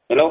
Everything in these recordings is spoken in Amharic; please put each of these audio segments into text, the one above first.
ሄሎ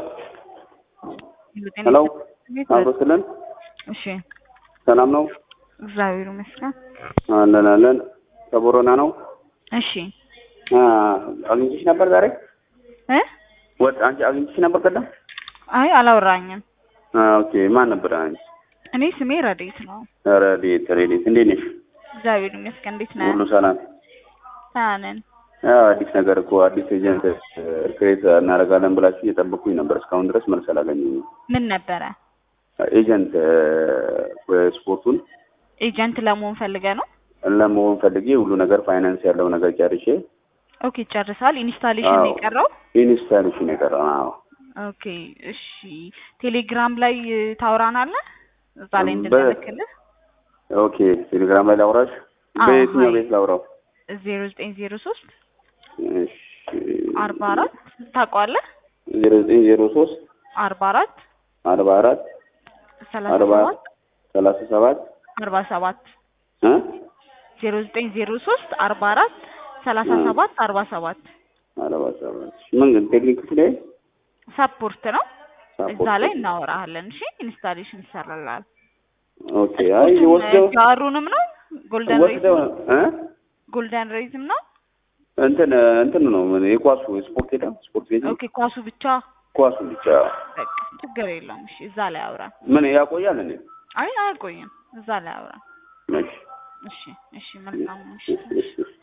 ሄሎ አቶ ስለን እሺ ሰላም ነው? እግዚአብሔር ይመስገን። አለን አለን። ከቦረና ነው። እሺ አ አግኝቼሽ ነበር ዛሬ? እ ወጥ አንቺ አግኝቼሽ ነበር ቀደም? አይ አላወራኝም። አ ኦኬ። ማን ነበር አንቺ? እኔ ስሜ ረዴት ነው። ረዴት ረዴት፣ እንዴት ነሽ? እግዚአብሔር ይመስገን። እንዴት ነህ? ሁሉ ሰላም? ደህና ነን። አዎ፣ አዲስ ነገር እኮ አዲስ ኤጀንት ክሬት እናደርጋለን ብላችሁ እየጠበኩኝ ነበር። እስካሁን ድረስ መልስ አላገኘሁም። ምን ነበረ? ኤጀንት ስፖርቱን ኤጀንት ለመሆን ፈልገ ነው? ለመሆን ፈልጌ ሁሉ ነገር ፋይናንስ ያለው ነገር ጨርሼ ኦኬ ጨርሳል። ኢንስታሌሽን ነው አዎ። የቀረው? ኢንስታሌሽን የቀረው አዎ። ኦኬ እሺ። ቴሌግራም ላይ ታውራናለህ? እዛ ላይ በ- እንድንልክልህ ኦኬ ቴሌግራም ላይ ላውራሽ? አዎ፣ በየትኛው ሀይ። ቤት ላውራው? ዜሮ ዘጠኝ ዜሮ ሶስት እሺ አርባ አራት ታውቀዋለህ? ዜሮ ዘጠኝ ዜሮ ሶስት አርባ አራት አርባ አራት ሰላሳ አርባ ሰባት ሰላሳ ሰባት አርባ ሰባት እ ዜሮ ዘጠኝ ዜሮ ሶስት አርባ አራት ሰላሳ እ። ሰባት አርባ ሰባት አርባ ሰባት ምን ግን ቴክኒክ ላይ ሰፖርት ነው። እዛ ሳፖርት ላይ እናወራሃለን። እሺ ኢንስታሌሽን ይሰራላል። ኦኬ አይ ወስደው ጃሩንም ነው ጎልደን ወስደው ሬዝም እ ጎልደን ሬዝም ነው። እንትን እንትን ነው ምን የኳሱ የስፖርት ሄዳ ስፖርት ቤት ኦኬ ኳሱ ብቻ ኳሱ ብቻ በቃ ችግር የለውም። እሺ እዛ ላይ አውራ። ምን ያቆያል እንዴ? አይ አያቆይም። እዛ ላይ አውራ። እሺ እሺ እሺ መልካም እሺ እሺ እሺ